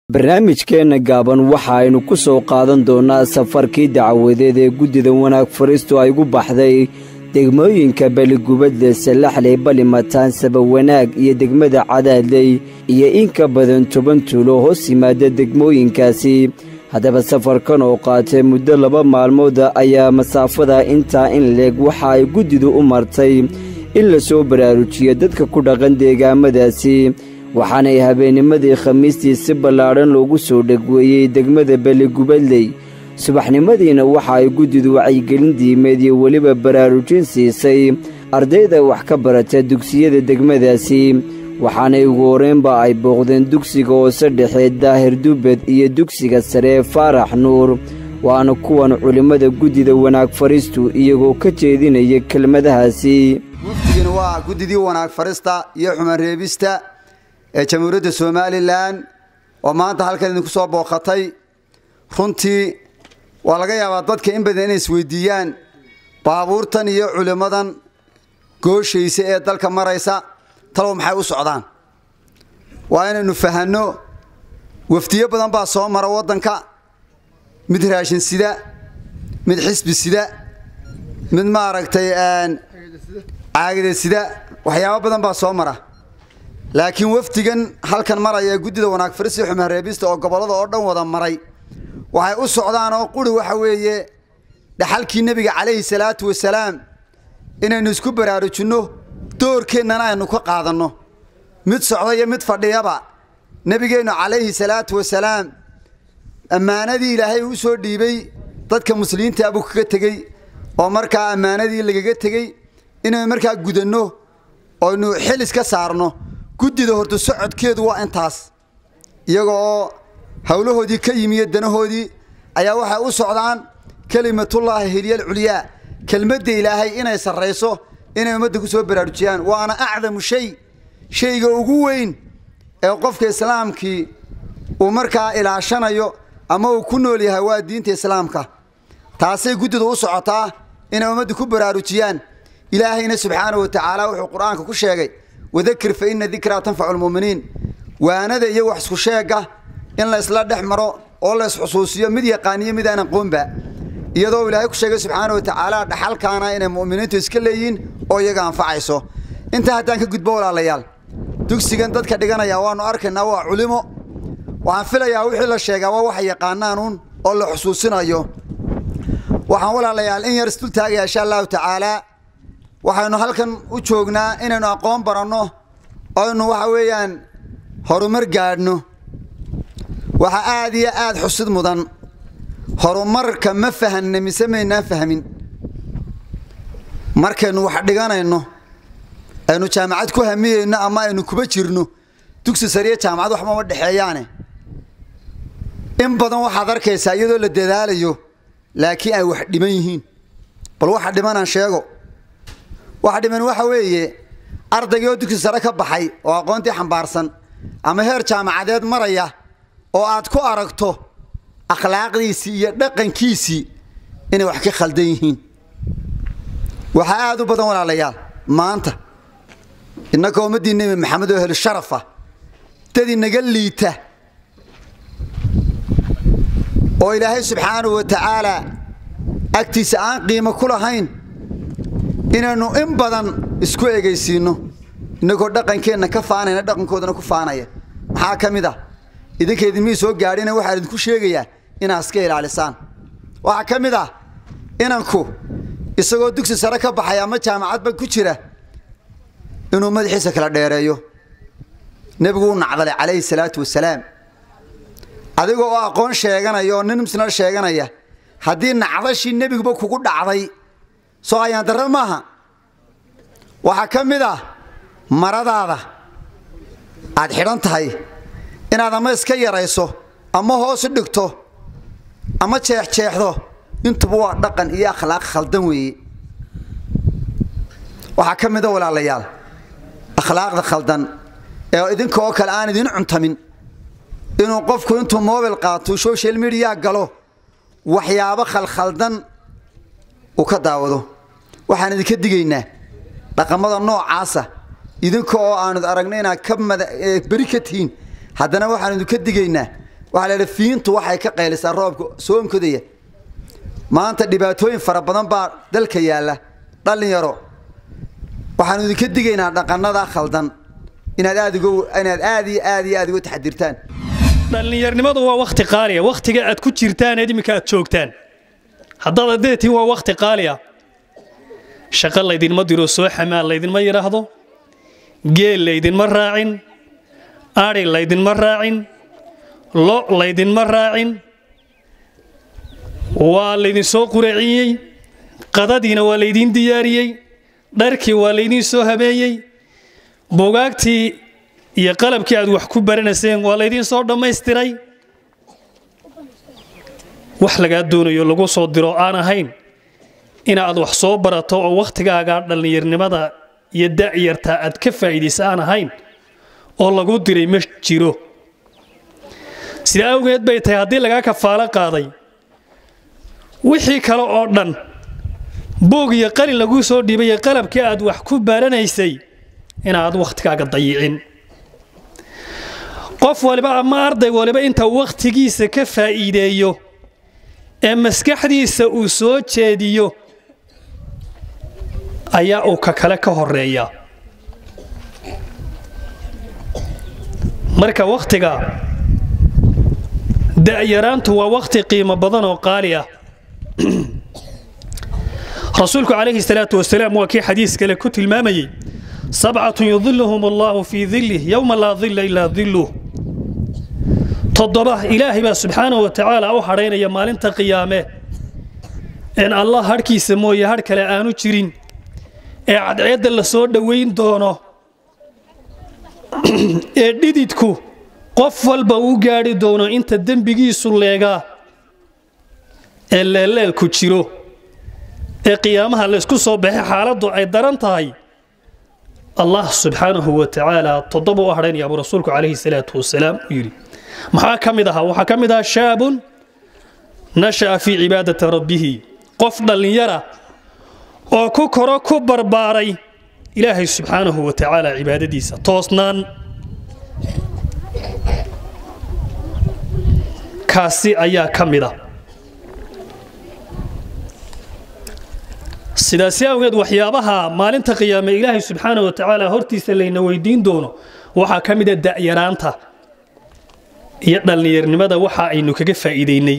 barnaamijkeenna gaaban waxa aynu ku soo qaadan doonnaa safarkii dacwadeed ee guddida wanaag fariistu ay gu baxday degmooyinka baligubadle sallaxley balimataan sabawanaag iyo degmada cadaadley iyo in ka badan toban tuulo hoos yimaada degmooyinkaasi haddaba safarkan oo qaatay muddo laba maalmooda ayaa masaafada intaa in leeg waxa ay guddidu u martay in la soo baraarujiyo dadka ku dhaqan deegaamadaasi waxaanay habeennimadii khamiistii si ballaadhan loogu soo dhegweeyey degmada baligubadley subaxnimadiina waxa ay guddidu wacyigelin diimeed iyo weliba baraarujin siisay ardayda wax ka barata dugsiyada degmadaasi waxaanay ugu horreynba ay booqdeen dugsiga hoose dhexe daahir dubbed iyo dugsiga sare faarax nuur waana kuwan culimmada guddida wanaag fariistu iyagoo ka jeedinaya kelmadahaasi muftigani waa guddidii wanaag farista iyo xumaan reebista ee jamhuuriyadda somalilan oo maanta halkan idinku soo booqatay runtii waa laga yaabaa dadka in badan inay isweydiiyaan baabuurtan iyo culimmadan gooshaysa ee dalka maraysa talow maxay u socdaan waa inaynu fahanno wafdiyo badan baa soo mara waddanka mid raashin sida mid xisbi sida mid maaragtay caagida sida waxyaabo badan baa soo mara laakiin wafdigan halkan maraya ee guddida wanaag farisi xumaan reebista oo gobollada oo dhan wada maray waxay u socdaan oo quri waxa weeye dhaxalkii nebiga calayhi salaatu wasalaam inaynu isku baraarujinno doorkeennana aynu ka qaadanno mid socda iyo mid fadhiyaba nebigeennu calayhi salaatu wasalaam ammaanadii ilaahay uu soo dhiibay dadka muslimiinta buu kaga tegey oo markaa ammaanadii lagaga tegey inaynu markaa gudanno oynu xilis ka saarno guddida horta socodkeedu waa intaas iyaga oo howlahoodii ka yimiyo danahoodii ayaa waxay u socdaan kelimatullaahi hilyal culyaa kelmadda ilaahay inay sarrayso inay ummadda ku soo baraarujiyaan waana acdamu shay shayga ugu weyn ee qofka islaamkii uu markaa ilaashanayo ama uu ku nool yahay waa diinta islaamka taasay guddidu u socotaa inay ummadda ku baraarujiyaan ilaahayna subxaanahu wa tacaala wuxuu qur-aanka ku sheegay wadakir fa ina dikraa tanfacu lmu'miniin waanada iyo wax isku sheega in la isla dhex maro oo la isxusuusiyo mid yaqaaniyo mid aan aqoonba iyadoo ilaahay ku sheegay subxaana wa tacaala dhaxalkaana inay mu'miniintu iska leeyihiin oo iyaga anfacayso intaa haddaan ka gudbo walaalayaal dugsigan dadka dhiganaya waannu arkaynaa waa culimo waxaan filayaa wixii la sheegaa waa waxay yaqaanaanuun oo la xusuusinayo waxaan walaalayaal in yar isdul taagaya insha allahu tacaalaa waxaynu halkan u joognaa inaynu aqoon baranno oynu waxa weeyaan horumar gaadhno waxaa aad iyo aad xusid mudan horumarka ma fahanna mise maynaan fahmin markaynu wax dhiganayno aynu jaamacad ku hamiyeyno ama aynu kuba jirno dugsi sariya jaamacad waxmama dhexeeyaane in badan waxaad arkaysaa iyadoo la dadaalayo laakiin ay wax dhiman yihiin bal waxa dhimanaan sheego waxa dhiman waxa weeye ardaygii oo dugsi sare ka baxay oo aqoontii xambaarsan ama heer jaamacadeed maraya oo aad ku aragto akhlaaqdiisii iyo dhaqankiisii inay wax ka khaldan yihiin waxaa aad u badan walaalayaal maanta innaka ummaddii nebi maxamed oo heli sharafa dad inaga liita oo ilaahay subxaanahu wa tacaalaa agtiisa aan qiimo ku lahayn inaynu in badan isku egaysiinno innagoo dhaqankeenna ka faanayna dhaqankoodana ku faanaya maxaa ka mid ah idinka idinmii soo gaadhina waxaan idinku sheegayaa inaad iska ilaalisaan waxaa ka mid ah inanku isagoo dugsi sare ka baxay ama jaamacadba ku jira inuu madaxiisa kala dheereeyo nebigu u nacdalay calayhi salaatu wasalaam adiga oo aqoon sheeganaya oo nin muslimna sheeganaya haddii nacdashii nebiguba kugu dhacday soo ayaan darra maaha waxaa ka mid ah maradaada aad xidhan tahay inaad ama iska yarayso ama hoos u dhigto ama jeexjeexdo intuba waa dhaqan iyo akhlaaq khaldan weeye waxaa ka mida walaalayaal akhlaaqda khaldan ee idinka oo kale aan idin cuntamin inuu qofku intuu mobil qaato social media galo waxyaabo khalkhaldan uu ka daawado waxaan idinka digaynaa dhaqamada noocaasa idinka oo aanu aragna inaad ka beri ka tihiin haddana waxaan idinka digaynaa waxaa la yidhi fiintu waxay ka qaylisaa roobka soonkodaya maanta dhibaatooyin fara badan baa dalka yaalla dhallinyaro waxaanu idinka digaynaa dhaqannada khaldan inaad aad inaad aad iyo aad iyo aad uga taxadirtaan dhallinyarnimadu waa wakhti qaaliya wakhtiga aad ku jirtaan eed iminka aad joogtaan haddaad adeetiin waa wakhti qaaliya shaqo laydinma diro soo xamaan laydinma yidhaahdo geel laydinma raacin adhi laydinma raacin lo laydinma raacin waa laydinsoo quraciyey qadadiina waa laydiin diyaariyey dharkii waa laydiin soo habeeyey bugaagtii iyo qalabkii aad wax ku baranayseen waa laydiin soo dhammaystiray wax lagaa doonayo lagu soo diro aan ahayn inaad wax soo barato oo wakhtigaaga dhallinyarnimada iyo da'yarta aad ka faa'iidaysa aan ahayn oo lagu diray ma jiro sida awgeed bay tahay haddii lagaa kafaalo qaaday wixii kale oo dhan boog iyo qalin laguu soo dhiibay qalabkii aad wax ku baranaysay inaad wakhtigaaga dayicin qof waliba ama arday waliba inta wakhtigiisa ka faa'iideeyo ee maskaxdiisa uu soo jeediyo ayaa uu ka kale ka horeeya marka wakhtiga da'yaraantu waa wakhti qiimo badan oo qaali ah rasuulku calayhi salaatu wasalaam waa kii xadiis kale ku tilmaamayey sabcatun yudiluhum allahu fii dilih yowma laa dilla ilaa diluh toddoba ilaahay baa subxaanahu wa tacaala u hadhaynaya maalinta qiyaame een allah hadhkiisa mooye hadh kale aanu jirin ee cadceedda la soo dhowayn doono ee dhididku qof walba uu gaadhi doono inta dembigiisu leegaa ee leelleelku jiro ee qiyaamaha laysku soo baxay xaaladdu ay daran tahay allah subxaanahu wa tacaala toddoba u hadhaynaya buu rasuulku calayhi salaatu wasalaam u yidhi maxaa ka mid ahaa waxaa ka mid ahaa shaabun nasha'a fii cibaadati rabbihi qof dhallinyara oo ku koro ku barbaaray ilaahay subxaanahu wa tacaala cibaadadiisa toosnaan kaasi ayaa ka mid a sidaasi awgeed waxyaabaha maalinta qiyaame ilaahay subxaanahu wa tacaala hortiisa layna weydiin doono waxaa ka mida da'yaraanta iyo dhallinyarnimada waxa aynu kaga faa'iidaynay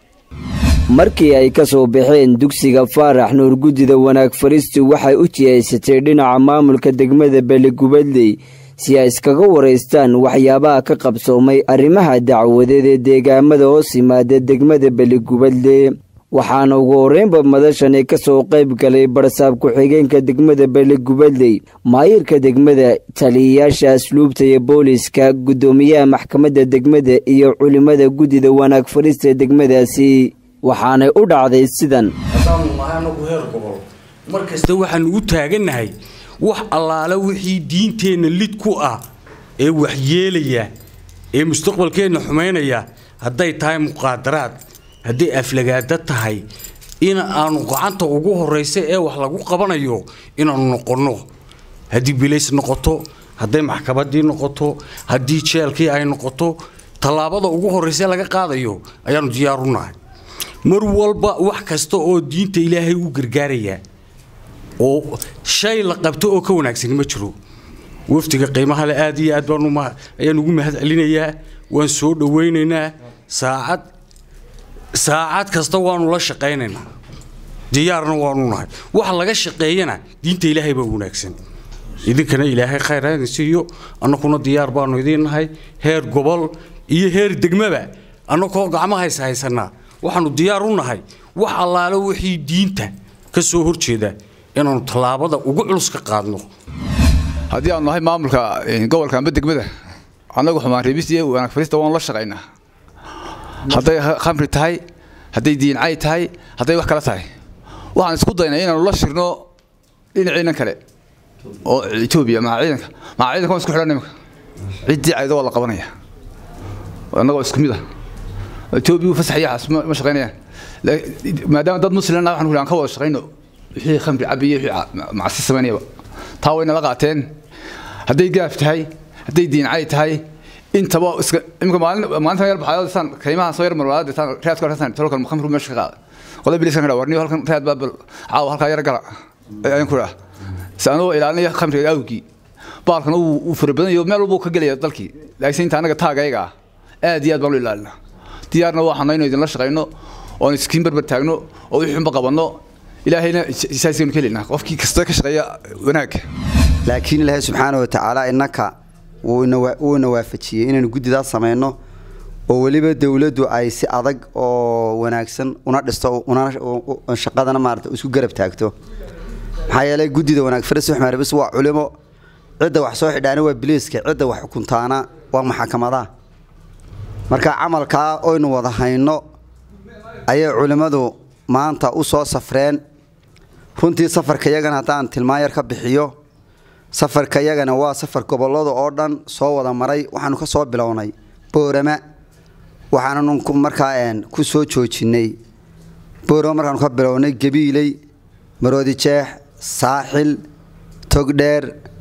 markii ay ka soo baxeen dugsiga faarax nuur guddida wanaag faristu waxay u jihaysatay dhinaca maamulka degmada beligubadley si ay iskaga waraystaan waxyaabaha ka qabsoomay arrimaha dacwadeed ee deegaamada hoos yimaada degmada beligubadle waxaana ugu horreynba madashani ka soo qayb galay barsaab ku-xigeenka degmada beligubadley maayirka degmada taliyayaasha asluubta iyo booliska guddoomiyaha maxkamadda degmada iyo culimmada guddida wanaag fadhiista degmadaasi waxaanay u dhacday sidan haddaanu nahay anagu heer gobol mar kasta waxaanu u taagannahay wax allaale wixii diinteenna lid ku ah ee waxyeelaya ee mustaqbalkeenna xumaynaya hadday tahay muqaadaraad hadday aflagaada tahay in aanu gacanta ugu horraysa ee wax lagu qabanayo inaanu noqonno haddii bilays noqoto hadday maxkamaddii noqoto haddii jeelkii ay noqoto tallaabada ugu horraysa laga qaadayo ayaanu diyaaru nahay mar walba wax kasta oo diinta ilaahay u gargaarayaa oo shay la qabto oo ka wanaagsani ma jiro wafdiga qiimaha le aad iyo aad baanu ayaan ugu mahad celinayaa waan soo dhowaynaynaa saacad saacad kasta waanu la shaqaynaynaa diyaarna waanu nahay waxa laga shaqeeyana diinta ilaahay baa wanaagsan idinkana ilaahay khayr idin siiyo annakuna diyaar baanu idiin nahay heer gobol iyo heer degmaba annakoo gacmahaysa haysanaa waxaanu diyaar u nahay wax allaale wixii diinta ka soo horjeeda inaanu tallaabada ugu culus ka qaadno haddii aanu nahay maamulka gobolka amba degmada annagu xumaan reebista iyo wanaag farista waanu la shaqaynaa hadday khamri tahay hadday diincay tahay hadday wax kale tahay waxaan isku daynay inaanu la shirno dhinaciinan kale oo etoobiya maa ciidanka maa ciidanka waan isku xidhan imika ciddii caydo waa la qabanaya annagoo isku mid ah etoobiya fasax iyo xaas ma shaqaynayaan maadaama dad muslimna waxaan ku ka wada shaqayno wixii khamri cabiyo wixii macsi samaynayaba taa way nala qaateen hadday gaaf tahay hadday diincay tahay intaba iska imika maalin maalinta yar baxayo san kaymaha soo yar marwaada tan raadka raadsan tolkan khamru meesha ka qaada qolay bilisan ka warniyo halkan raad baa bal caaw halka yar gala ayaan ku raa saanoo ilaalinaya khamriga awgi baalkan uu furabanayo meel walba ka galaya dalkii laakiin inta anaga taagayga aad iyo aad baan u ilaalina diyaarna waxaan inuu idin la shaqeyno oo iskiin barbar taagno oo wixii xunba qabanno ilaahayna isaasiinu ka helina qofkii kasta ka shaqeeya wanaag laakiin ilaahay subxaana wa tacaala innaka wuu ina waafajiyey inaynu guddidaas samayno oo weliba dowladdu ay si adag oo wanaagsan una dhisto shaqadana maarata isku garab taagto maxaa yeelay guddida wanaag faris waxmed rabis waa culimo cidda wax soo xidhaana waa biliiska cidda wax xukuntaana waa maxakamadaha marka camalkaa oynu wada hayno ayay culimmadu maanta u soo safreen runtii safarka iyagana haddaan tilmaan yar ka bixiyo safarka iyagana waa safar gobollada oo dhan soo wada maray waxaanu ka soo bilownay boorama waxaananu markaa ku soo joojinay boorama markaanu ka bilownay gabiiley maroodijeex saaxil togdheer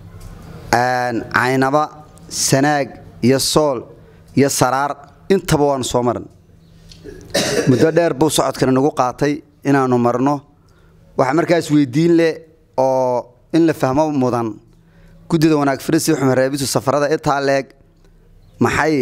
caynaba sanaag iyo sool iyo saraar intaba waanu soo maran muddo dheer buu socodkana nagu qaatay inaanu marno waxa markaas weydiin leh oo in la fahmo mudan guddida wanaag farisi xumareebisu safarada intaa leeg maxay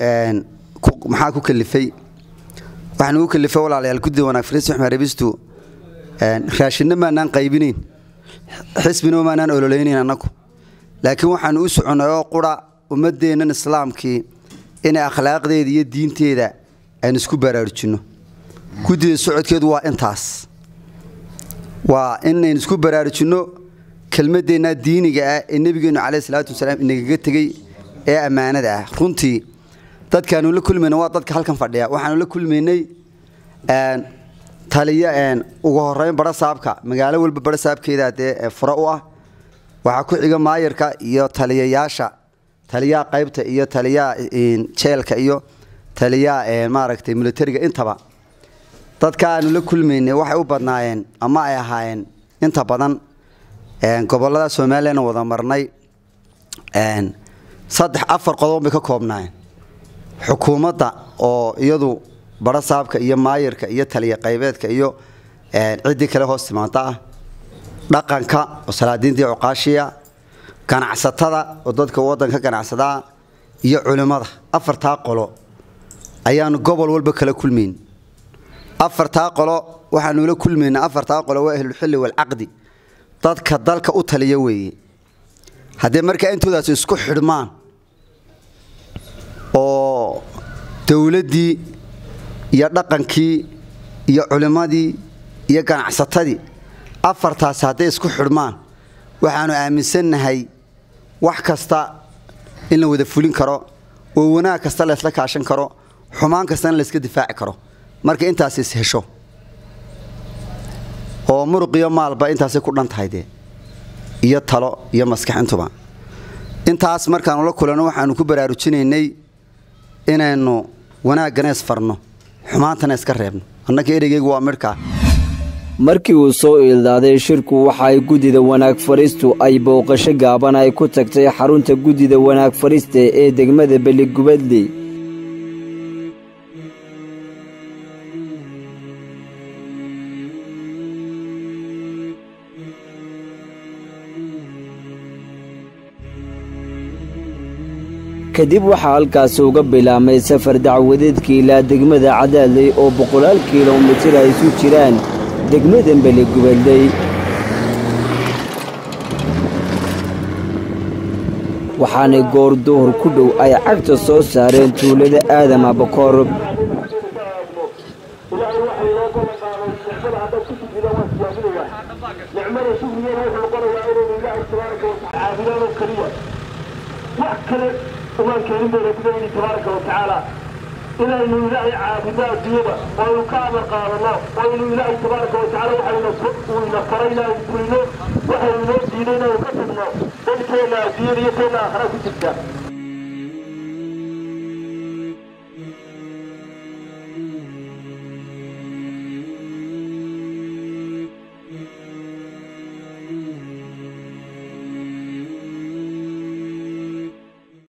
maxaa ku kalifay waxaa nagu kalifay walaalayaal guddida wanaag farisi xumareebistu raashinna maanaan qaybinayn xisbina maanaan ololeynayn annagu laakiin waxaanu u soconnay oo qura ummadeennan islaamkii inay akhlaaqdeeda iyo diinteeda aynu isku baraarujinno guddida socodkeedu waa intaas waa inaynu isku baraarujinno kelmadeennaa diiniga ah ee nebigeennu caleyh salaatu wasalaam inagaga tegey ee ammaanada ah runtii dadkaanu la kulmayna waa dadka halkan fadhiya waxaanu la kulmaynay taliyo ugu horeyn barasaabka magaalo walba barasaabkeeda dee fura u ah waxaa ku xiga maayarka iyo taliyayaasha taliyaha qaybta iyo taliyaha jeelka iyo taliyaha maaragtay militariga intaba dadka aanu la kulmaynay waxay u badnaayeen ama ay ahaayeen inta badan gobolada somalilan wada marnay saddex afar qodob bay ka koobnaayeen xukuumadda oo iyadu barasaabka iyo maayarka iyo taliya qaybeedka iyo ciddii kale hoos timaanta ah dhaqanka oo salaadiintii cuqaashiya ganacsatada oo dadka wadanka ganacsadaa iyo culimmada afartaa qolo ayaanu gobol walba kala kulmayn afartaa qolo waxaanula kulmayna afartaa qolo waa ahlulxilli walcaqdi dadka dalka u taliya weeye haddee markaa intoodaas isku xidhmaan oo dowladdii iyo dhaqankii iyo culimmadii iyo ganacsatadii afartaasi hadday isku xidhmaan waxaanu aaminsannahay wax kasta in la wada fulin karo oo wanaag kasta laysla kaashan karo xumaan kastana layska difaaci karo marka intaas is hesho oo muruqiyo maalba intaasay ku dhan tahay dee iyo talo iyo maskaxintuba intaas markaanu la kulanno waxaanu ku baraarujinaynay inaynu wanaaggana isfarno xumaantana iska reebno annaka ereygaygu waa midhkaa markii uu soo iildaaday shirku waxa ay guddida wanaag fariistu ay booqasho gaaban ay ku tagtay xarunta guddida wanaag farista ee degmada beligubadley kadib waxaa halkaasi uga bilaabmay safar dacwadeedkii ilaa degmada cadaadley oo boqolaal kilomitir ay isu jiraan degmadan beligubadley waxaanay goor duhur ku dhow ay cagta soo saareen tuulada aadama bakoor wax kale umaan keenin bayna ku leeyihi tabaaraka wa tacaala inaynu ilaahay caabudo adduunyada oo aynu ka amar qaadano oo aynu ilaahay tabaaraka wa tacaala waxayna uu ina faray inaynu fulino waxaynu inoo diiday inaynu ka tagno dadkeena adduunyada iyo keena aakhira ku jirta